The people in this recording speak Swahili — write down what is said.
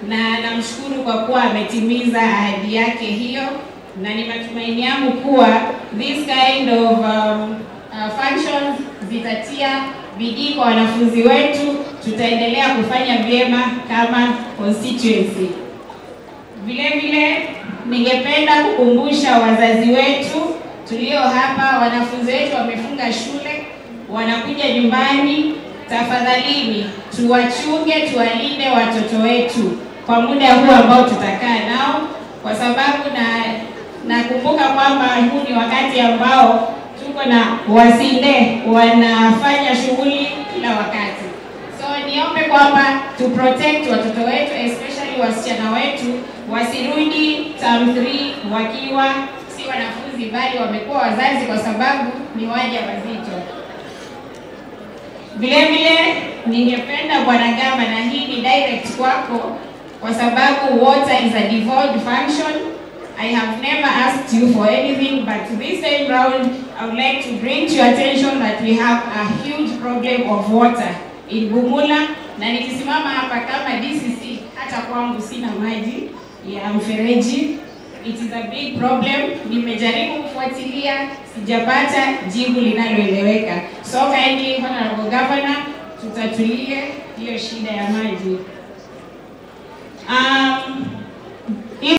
na namshukuru kwa kuwa ametimiza ahadi yake hiyo, na ni matumaini yangu kuwa this kind of um, uh, functions zitatia bidii kwa wanafunzi wetu, tutaendelea kufanya vyema kama constituency. Vile vile ningependa kukumbusha wazazi wetu tulio hapa, wanafunzi wetu wamefunga shule, wanakuja nyumbani. Tafadhalini tuwachunge, tuwalinde watoto wetu kwa muda huu ambao tutakaa nao, kwa sababu na nakumbuka kwamba huu ni wakati ambao tuko na wasinde wanafanya shughuli kila wakati. So niombe kwamba tu protect watoto wetu especially wasichana wetu wasirudi term 3 wakiwa si wanafunzi bali wamekuwa wazazi, kwa sababu ni waja wazito. Vile vile ningependa Bwana Gamba, na hii ni direct kwako, kwa sababu water is a devolved function. I have never asked you for anything, but this time round I would like to bring to your attention that we have a huge problem of water in Bumula, na nikisimama hapa kama DCC, hata kwangu sina maji ya mfereji. It is a big problem. Nimejaribu kufuatilia, sijapata jibu linaloeleweka. So kindly, Honorable Governor, tutatulie hiyo shida ya maji. Um,